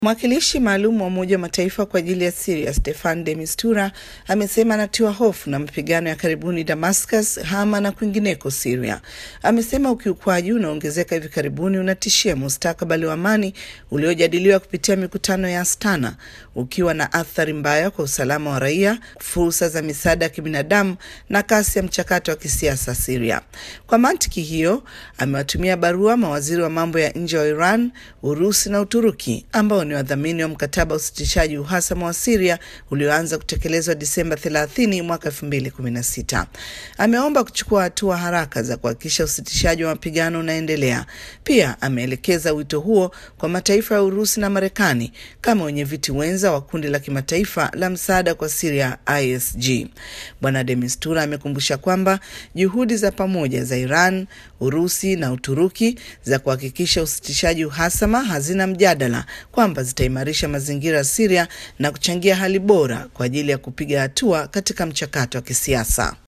Mwakilishi maalum wa Umoja wa Mataifa kwa ajili ya Siria Stefan de Mistura amesema anatiwa hofu na mapigano ya karibuni Damascus, Hama na kwingineko Siria. Amesema ukiukwaji unaongezeka hivi karibuni unatishia mustakabali wa amani uliojadiliwa kupitia mikutano ya Astana, ukiwa na athari mbaya kwa usalama wa raia, fursa za misaada ya kibinadamu na kasi ya mchakato wa kisiasa Siria. Kwa mantiki hiyo, amewatumia barua mawaziri wa mambo ya nje wa Iran, Urusi na Uturuki ambao ni wadhamini wa mkataba wa usitishaji uhasama wa Siria ulioanza kutekelezwa Disemba 30 mwaka 2016. Ameomba kuchukua hatua haraka za kuhakikisha usitishaji wa mapigano unaendelea. Pia ameelekeza wito huo kwa mataifa ya Urusi na Marekani kama wenyeviti wenza wa kundi la kimataifa la msaada kwa Siria ISG. Bwana de Mistura amekumbusha kwamba juhudi za pamoja za Iran, Urusi na Uturuki za kuhakikisha usitishaji uhasama hazina mjadala kwamba zitaimarisha mazingira ya Siria na kuchangia hali bora kwa ajili ya kupiga hatua katika mchakato wa kisiasa.